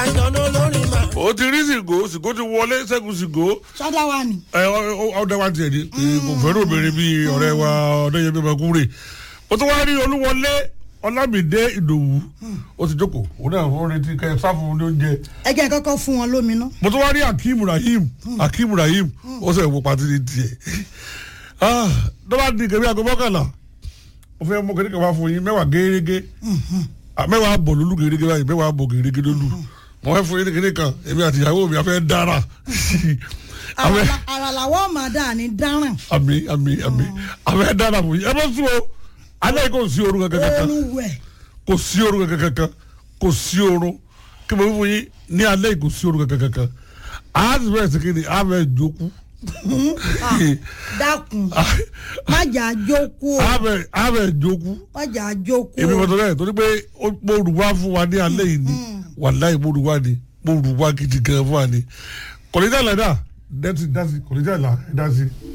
àjọ̀nà olórin mà. ó ti rí sìgò sìgò ti wọlé ṣẹ́gun sìgò sọ́dá wa ni. ẹ ọdẹ wa tiẹ̀ ni kò fẹ́ràn obìnrin bíi ọ̀rẹ́ wa ọ̀dẹ́yẹmí ọmọkùnrin ó tún wá rí olúwọlé ọlámìdé ìdòwú ó ti jókòó òun náà ó retí kẹ sáfù ní oúnjẹ ẹ jẹ́ kọ́kọ́ fún wọn lómi ná. mo tún wá rí akeem rahim akeem rahim ó sọ ìwọ pàtí ní tiẹ̀ ah dọ́là di kẹ́mi àgọ́ mọ́kànlá mo fẹ́ mú kẹ́mi kẹ́mi fún yín mẹ́wàá gẹ́gẹ́ mẹ́wàá bọ̀ lólú gẹ́gẹ́ báyìí mẹ́wàá bọ̀ gẹ́gẹ́ lólú mo fẹ́ fún yín kẹ́mi kan èmi àti ìyàwó mi a fẹ́ dára Àrà la- àrà làwọn máa dà ní dáràn. àmì àmì àmì a fẹ́ dára fún yín ẹ bá sùn o alẹ́ kò sí orun kankan kankan oorun wẹ̀. kò sí orun kankan kankan kò sí orun kí mo fi fún yín ní alẹ́ yìí kò sí orun kankan kankan a ti bẹ̀rẹ̀ sí kí ni a bẹ̀ jókòó Ah, dákun má jà á jókòó o a bẹ̀ a bẹ̀ jókòó má jà á jókòó èmi o. mọ̀tò rẹ̀ torí pé ó mo rù wá fún wa ní alẹ́ yìí ni wàláì mo rù wá ni mo rù wá gidi gan fún wa ni kọ̀lẹ́jà lẹ́dà dẹ́sí dẹ́sí kọ̀lẹ́jà là dẹ́sí.